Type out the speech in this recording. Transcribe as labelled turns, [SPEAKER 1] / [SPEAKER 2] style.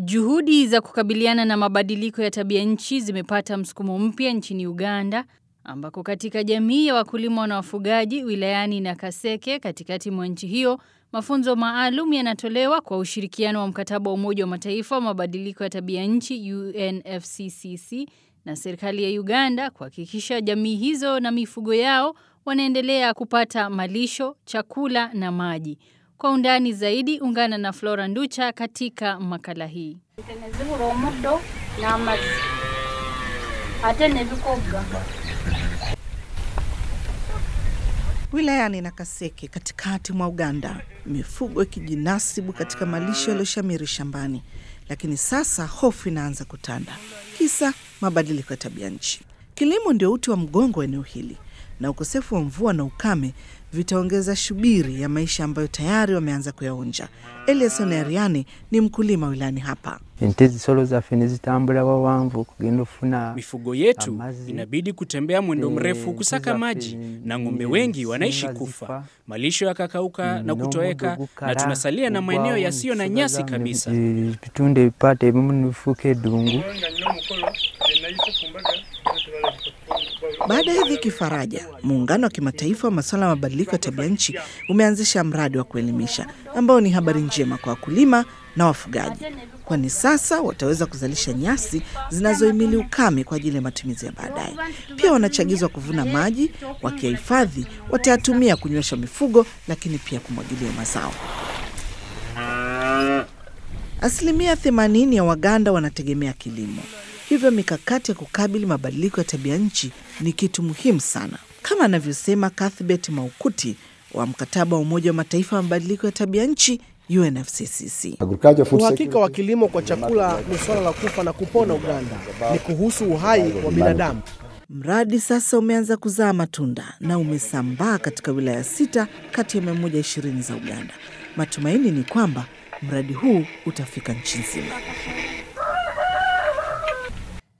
[SPEAKER 1] Juhudi za kukabiliana na mabadiliko ya tabia nchi zimepata msukumo mpya nchini Uganda ambako katika jamii ya wakulima na wafugaji wilayani Nakaseke katikati mwa nchi hiyo mafunzo maalum yanatolewa kwa ushirikiano wa mkataba wa Umoja wa Mataifa wa mabadiliko ya tabia nchi UNFCCC na serikali ya Uganda kuhakikisha jamii hizo na mifugo yao wanaendelea kupata malisho, chakula na maji. Kwa undani zaidi ungana na Flora Nducha katika makala hii.
[SPEAKER 2] zibula omuddo n'amazzi ate ne bikogga
[SPEAKER 3] Wilayani Nakaseke katikati mwa Uganda, mifugo ikijinasibu katika malisho yaliyoshamiri shambani, lakini sasa hofu inaanza kutanda, kisa mabadiliko ya tabia nchi. Kilimo ndio uti wa mgongo wa eneo hili, na ukosefu wa mvua na ukame vitaongeza shubiri ya maisha ambayo tayari wameanza kuyaonja. Eliason Ariani ni mkulima wilayani hapa.
[SPEAKER 4] ente zisolo zaffe ne zitambula wawanvu kugenda ofuna
[SPEAKER 5] Mifugo yetu
[SPEAKER 4] Amazi,
[SPEAKER 5] inabidi kutembea mwendo
[SPEAKER 4] eh,
[SPEAKER 5] mrefu
[SPEAKER 4] nchi
[SPEAKER 5] kusaka
[SPEAKER 4] zaffe
[SPEAKER 5] maji, na ng'ombe
[SPEAKER 4] ni-
[SPEAKER 5] wengi wanaishi
[SPEAKER 4] singa
[SPEAKER 5] kufa,
[SPEAKER 4] zifa,
[SPEAKER 5] malisho yakakauka na
[SPEAKER 4] n'omuddo
[SPEAKER 5] kutoweka, na
[SPEAKER 4] gukala,
[SPEAKER 5] tunasalia na maeneo
[SPEAKER 4] gugwawo,
[SPEAKER 5] yasiyo na
[SPEAKER 4] ensigo
[SPEAKER 5] nyasi
[SPEAKER 4] zammwe
[SPEAKER 5] kabisa.
[SPEAKER 4] zi- Ebitundu ebipaata ebimu nibifuuka eddungu
[SPEAKER 3] Baada ya dhiki faraja, muungano wa kimataifa wa masuala ya mabadiliko ya tabia nchi umeanzisha mradi wa kuelimisha ambao ni habari njema kwa wakulima na wafugaji, kwani sasa wataweza kuzalisha nyasi zinazohimili ukame kwa ajili ya matumizi ya baadaye. Pia wanachagizwa kuvuna maji, wakiyahifadhi watayatumia kunywesha mifugo, lakini pia kumwagilia mazao. Asilimia 80 ya Waganda wanategemea kilimo, hivyo mikakati ya kukabili mabadiliko ya tabia nchi ni kitu muhimu sana, kama anavyosema Cuthbert Maukuti wa mkataba wa Umoja wa Mataifa wa mabadiliko ya tabia nchi UNFCCC.
[SPEAKER 6] Uhakika wa kilimo kwa chakula ni suala la kufa na kupona Uganda, ni kuhusu uhai wa binadamu.
[SPEAKER 3] Mradi sasa umeanza kuzaa matunda na umesambaa katika wilaya sita kati ya 120 za Uganda. Matumaini ni kwamba mradi huu utafika nchi nzima.